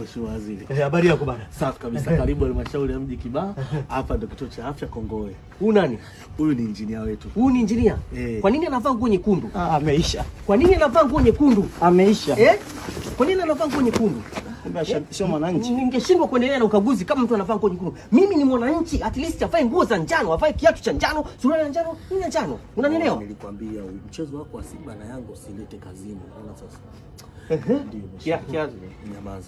Mheshimiwa Waziri. Eh, habari yako bana? Safi kabisa. Karibu halmashauri ya mji Kibaha. Hapa ndio kituo cha afya Kongowe. Huu nani? Huyu ni injinia wetu. Huu ni injinia. Eh. Kwa nini anavaa nguo nyekundu? Ah, ameisha. Kwa nini anavaa nguo nyekundu? Ameisha. Eh? Kwa nini anavaa nguo nyekundu? Kumbe asha- sio mwananchi. Ningeshindwa kuendelea na ukaguzi kama mtu anavaa nguo nyekundu. Mimi ni mwananchi, at least avae nguo za njano, avae kiatu cha njano, suruali ya njano, nini ya njano. Unanielewa? Nilikwambia mchezo wako wa Simba na Yanga usilete kazini. Unaona sasa? Ehe. Ndio. Kia- Mheshimiwa. kiasi. Nyamaza.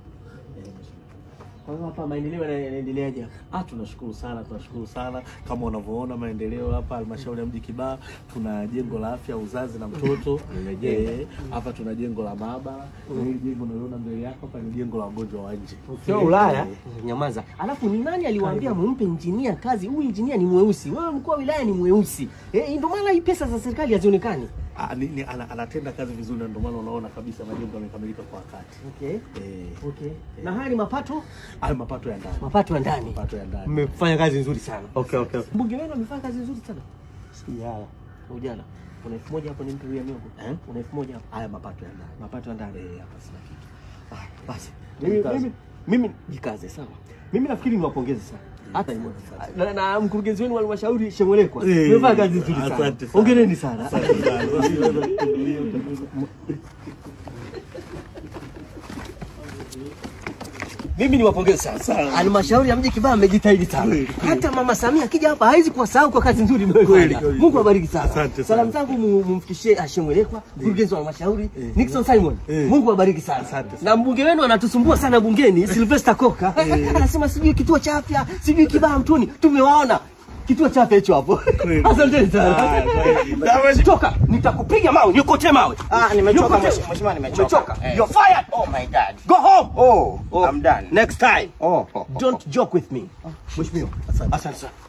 Kwa hiyo hapa maendeleo yana- yanaendeleaje hapa? Ah, tunashukuru sana, tunashukuru sana. Kama unavyoona maendeleo hapa halmashauri ya mji Kibaha, tuna jengo la afya uzazi na mtoto Eh, hapa tuna jengo la maabara na hili jengo unaliona mbele yako hapa ni jengo la wagonjwa wa nje. Sio Ulaya. Nyamaza. Alafu ni nani aliwaambia mumpe injinia kazi? Huyu injinia ni mweusi, wewe mkuu wa wilaya ni mweusi. Eh, ndio maana hii pesa za serikali hazionekani. Ah, ni, ni, ana, anatenda kazi vizuri na ndio maana unaona kabisa majengo yamekamilika kwa wakati. Okay. Eh, Okay. Na haya ni mapato hayo mapato ya ndani. mapato ya ndani. Mapato ya ndani. Mmefanya kazi nzuri sana. Okay, okay, okay. Mbunge wenu amefanya kazi nzuri sana. Sijala. Ujana. Una elfu moja hapo ni mtu ya miongo. Eh? Una elfu moja hapo. Haya mapato ya ndani. Mapato ya ndani. Eh, hapa sina kitu. Ah, basi. Mimi Jikaze. mimi mimi jikaze sawa. Mimi nafikiri niwapongeze sana. Hata na, na mkurugenzi wenu wa halmashauri Shemwelekwa. Eh, Mmefanya kazi nzuri sana. asante sana. Hongereni sana. Asante sana. Mimi niwapongeze sana. Halmashauri ya mji Kibaha amejitahidi sana. Hata Mama Samia akija hapa hawezi kuwasahau kwa kazi nzuri mliyofanya. Kweli, kweli. Mungu awabariki sana. Asante sana. Salamu zangu mu- mumfikishie Hashim Welekwa, mkurugenzi wa halmashauri, Nixon Simon. Eh. Mungu awabariki sana. Asante sana. Na mbunge wenu anatusumbua sana bungeni, Sylvester Koka. Anasema sijui kituo cha afya, sijui Kibaha Mtoni. Tumewaona kituo cha afya hicho hapo. Asanteni sana. Ah, kweli. Na Toka, nitakupiga mawe, nikote mawe. Ah, nimechoka Nikote- mheshimiwa, mheshimiwa, nimechoka. Umechoka? Eh. You're fired. Oh my god. Go home. Oh, Oh, I'm done. Next time. Oh, oh, oh. Don't joke with me. Mheshimiwa. Asante sana.